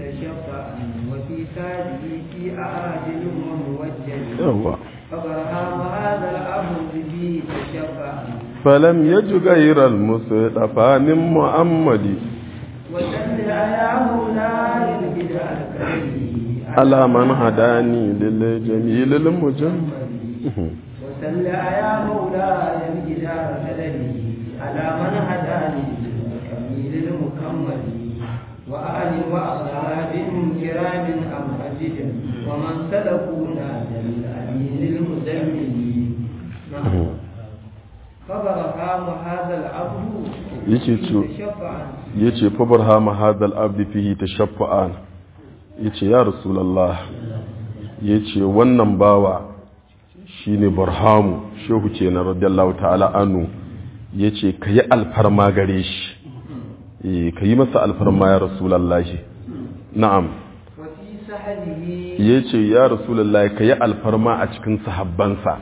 تشفع وفي تاجه في أعاجل وموجل yawa فبرهام هذا الأمر به تشفع falam yaju gairal mustafa min muhammadi وسل يا مولاي البدع الكريم ala man hadani lil jamil mujammal وسل يا مولاي البدع الكريم على من هداني الكميل المكمل وآل وأصحاب كرام أمهجد ومن سلكونا للأمين المزمل نعم فبرهام هذا العبد yake ce شفعا yace fa barhama hadal abdi fihi tashaffa'an yace ya rasulullah yace wannan bawa shine barhamu shehu kenan radiyallahu ta'ala anhu yace kayi alfarma gare shi eh kayi masa alfarma ya rasulullah na'am وفي سحله yace ya rasulullah kayi alfarma a cikin sahabbansa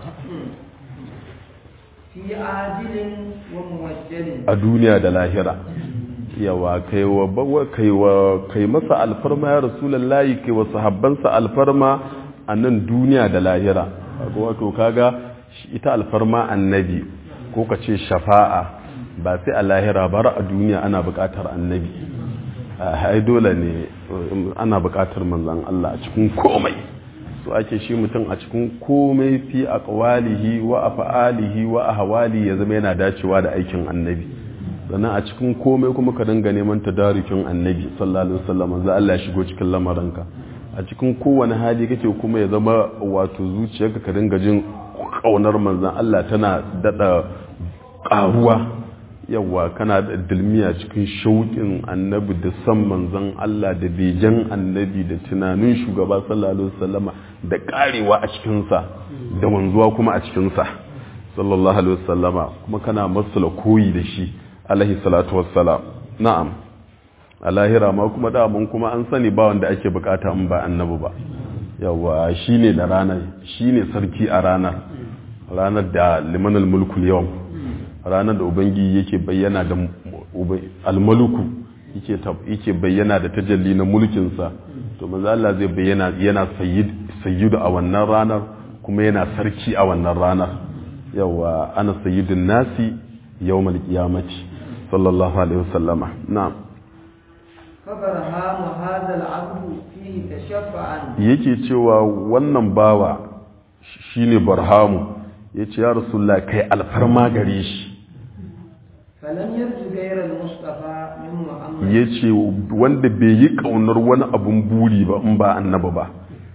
في عاجل وموجل a duniya da lahira yawa kai wa bawa kai wa kai masa alfarma ya rasulullahi kai wa sahabbansa alfarma a nan duniya da lahira kaga wato kaga shi- ita alfarma annabi ko ka ce shafa'a ba sai a lahira bara a duniya ana buƙatar annabi ai dole ne um, ana buƙatar manzon Allah a cikin komai so ake shi mutum a cikin komai fi aqwalihi wa af'alihi wa ahwali ya zama yana dacewa da aikin annabi sannan a cikin komai kuma ka dinga neman tadarukin annabi sallallahu alaihi wasallam za Allah ya shigo cikin lamarinka a cikin kowane hali kake kuma ya zama wato zuciyarka ka dinga jin kaunar manzon Allah tana dada karuwa yawa kana da dilmiya cikin shauƙin annabi da san manzon Allah da begen annabi da tunanin shugaba sallallahu alaihi wasallama da karewa a cikinsa da wanzuwa kuma a cikinsa sallallahu alaihi wasallama kuma kana masala koyi da shi alaihi salatu wassalam na'am a lahira ma kuma damun kuma an sani ba wanda ake bukata in ba annabi ba yawa shine da ranar shine sarki a ranar ranar da limanal mulkul yau ranar da ubangi yake bayyana da almaluku yake yake bayyana da tajalli na mulkinsa to manzo Allah zai bayyana yana sayyid sayyidu a wannan ranar kuma yana sarki a wannan ranar yawa ana sayyidun nasi yawmal qiyamati sallallahu alaihi wasallama na'am فبرهام هذا العبد فيه تشفعا yake cewa wannan bawa shine barhamu yace ya rasulullah kai alfarma gare shi فلم يرج غير المصطفى من محمد yace wanda bai yi kaunar wani abun buri ba in ba annabi ba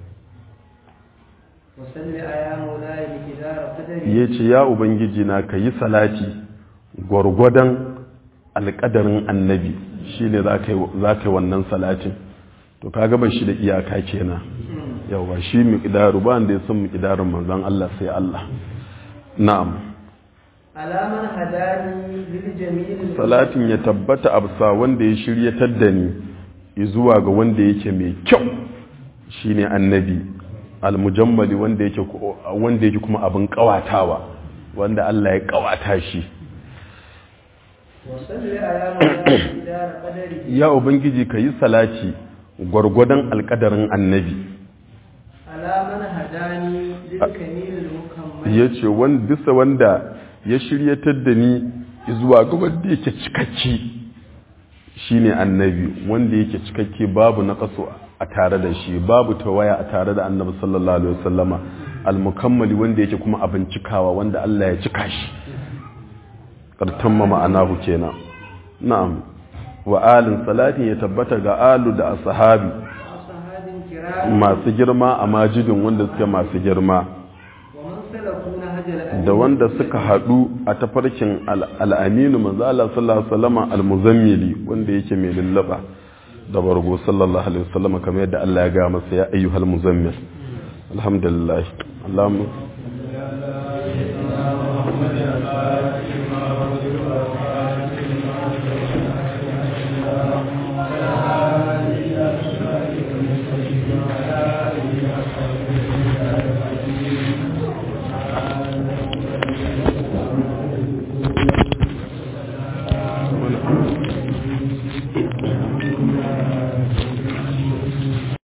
وصل يا مولاي بكدار قدري yace ya ubangiji na kayi salati gwargwadon alƙadarin annabi shine za ka yi wannan salatin to ka gaba shi da iyaka kenan yawa shi miqdaru ba wanda ya san miqdarin manzon Allah sai Allah na'am على من هداني للجميل salatin ya tabbata a bisa wanda ya shiryatar da ni zuwa ga wanda yake mai kyau shine annabi almujammali wanda yake wanda yake kuma abin kawatawa wanda Allah ya kawata shi وصل يا مولاي بكدار قدري ya ubangiji ka yi salati gwargwadon alkadarin annabi على من هداني للكميل المكمل ya ce bisa wanda ya shiryatar da ni zuwa ga wanda yake cikakke shine annabi wanda yake cikakke babu na kaso a tare da shi babu tawaya a tare da annabi sallallahu alaihi wasallama almukammali wanda yake kuma abin cikawa wanda Allah ya cika shi kartamma ma'anahu kenan na'am wa alin salatin ya tabbata ga alu da ashabi وصحاب كرام masu girma a majidin wanda suke masu girma ومن سلكوا نهج الأمين da wanda suka haɗu a tafarkin al- al'aminu manzo Allah sallallahu alaihi wasallam al-muzammili wanda yake mai lullaba da bargo sallallahu alaihi wasallam kamar yadda Allah ya ga masa ya ayyuhal muzammil alhamdulillah Allahumma